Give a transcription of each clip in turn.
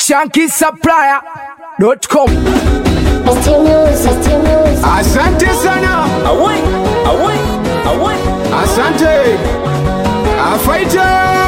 shankisupplier.com. Asante sana, Away, away, away. asante afaita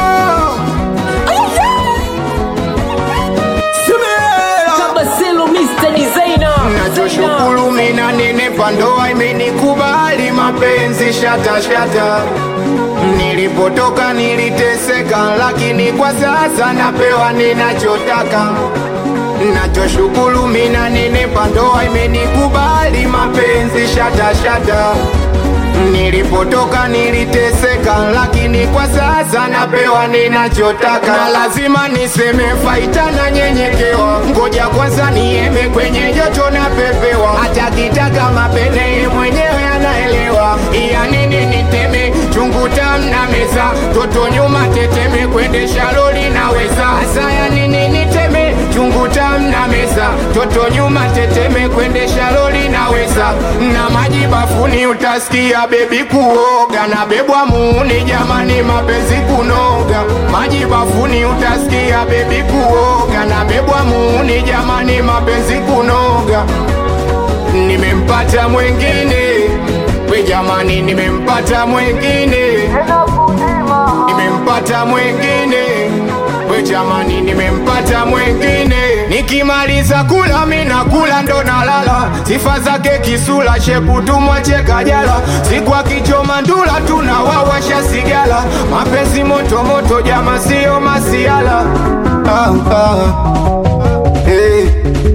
Kabaselo Mr. Designer. nachoshukuru mina nenepa ndoa imenikubali mapenzi shata shata nilipotoka niliteseka lakini kwa sasa napewa ninachotaka nachoshukuru mina nenepa ndoa imenikubali mapenzi shata shata Nilipotoka niliteseka, lakini kwa sasa napewa ninachotaka, na lazima niseme faita na nyenyekewa. Ngoja kwanza nieme kwenye joto na pepewa, hata kitaka mapene yeye mwenyewe anaelewa. Iya nini niteme chungu tamu na meza, toto nyuma teteme, kuendesha lori naweza. Asa ya nini niteme chungu tamu na meza, toto nyuma teteme, kuendesha lori naweza. Na maji bafuni utasikia bebi kuoga na bebwa muuni, jamani mapenzi kunoga. Maji bafuni utasikia bebi kuoga na bebwa muuni, jamani mapenzi kunoga. Nimempata mwengine we jamani, nimempata mwengine, nimempata mwengine we jamani, nimempata mwengine. Nikimaliza kula mina kula ndo nalala, sifa zake kisula shepu tumwache kajala, siku akichoma ndula tunawawasha sigala, mapenzi moto moto jama, sio masiala ah, ah. Hey.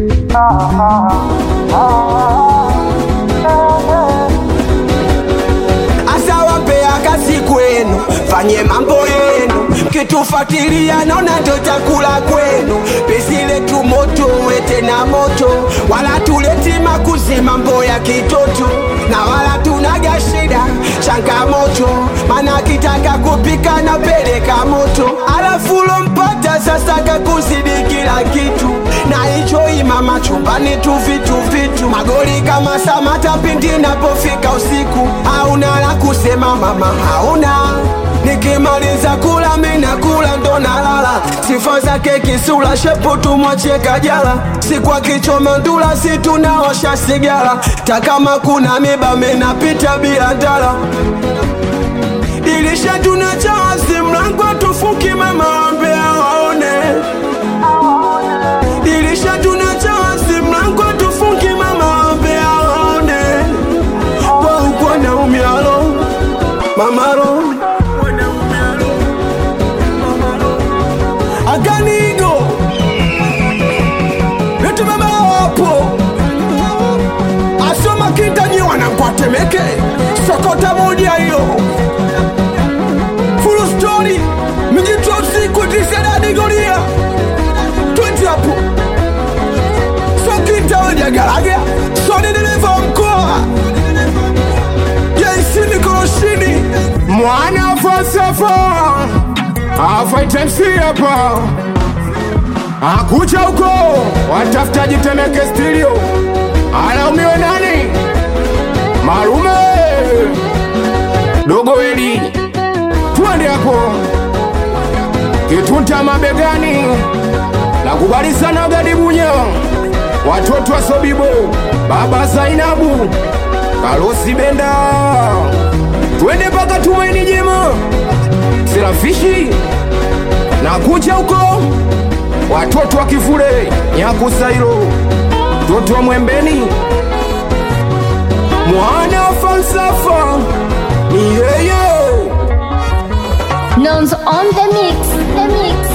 asawapea kazi kwenu, fanye mambo yenu, kitufuatilia naona ndo chakula kwenu. Pesi letu moto wete na moto, wala tuleti makuzi mambo ya kitoto, na wala tunaga shida changamoto, mana kitaka kupika na peleka moto, alafu lompata sasa kakuzidi kila kitu, na hicho imama chumbani tu vitu vitu, magoli kama Samata pindi napofika usiku, hauna la kusema mama, hauna Nikimaliza kula mina kula ndo nalala, sifa zake kisula shepu tumwache kajala, siku akichoma ndula si tunaosha sigara, takama kuna miba minapita bila ndala dirisha tunachawazi mlango tufuki mama wambea waone dirisha tunachawazi mlango tufuki mama wambea waone waukwa naumialo mamaro aganigo letu baba wapo asoma kintanyiwa na kwatemeke sokota moja hiyo full story mijitwa usiku tisedadigolia tweti hapo sokintawejagalaga sonidereva mkoa jaisi mikoroshini mwana falsafa afaita MC hapa akucha huko watafutaji Temeke studio alaumiwe nani malume dogo weli twende hapo kitunta mabegani na kubali sana gadibunya watoto wa Sobibo baba Zainabu Karosi Benda twende mpaka Tumaini Jema Serafishi na kuja huko watoto wa Kifule Nyakusairo mtoto wa Mwembeni mwana wa falsafa ni yeye Nons on the mix, the mix.